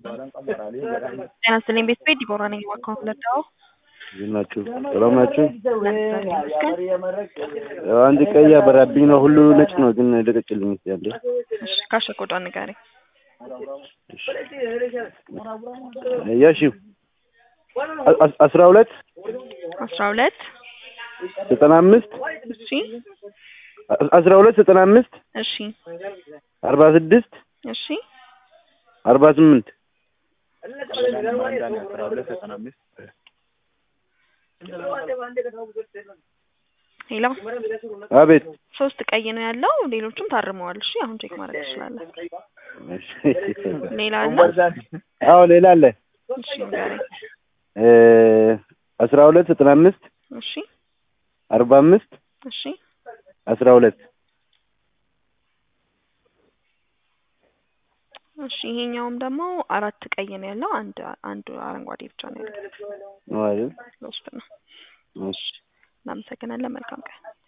ጤና ይስጥልኝ ቤተሰብ ዲቦራ ነኝ። አካውንት ለዳው እንዴት ናችሁ? ሰላም ናችሁ? አንድ ቀይ ያበራብኝ ነው። ሁሉ ነጭ ነው ግን ልቀቅልኝ እስኪ አንዴ። ካሸ ቆዳ ንገረኝ። ያሺው አስራ ሁለት አስራ ሁለት ዘጠና አምስት እሺ አስራ ሁለት ዘጠና አምስት እሺ አርባ ስድስት እሺ አርባ ስምንት ሄሎ አቤት ሶስት ቀይ ነው ያለው፣ ሌሎቹም ታርመዋል። እሺ አሁን ቼክ ማድረግ ትችላለህ። ሌላ አለ? አዎ ሌላ አለ። እሺ ንገረኝ። አስራ ሁለት ዘጠና አምስት እሺ አርባ አምስት እሺ አስራ ሁለት እሺ ይሄኛውም ደግሞ አራት ቀይ ነው ያለው፣ አንድ አንድ አረንጓዴ ብቻ ነው ያለው። ነው አይደል? ለውስጥ ነው። እሺ እናመሰግናለን። መልካም ቀን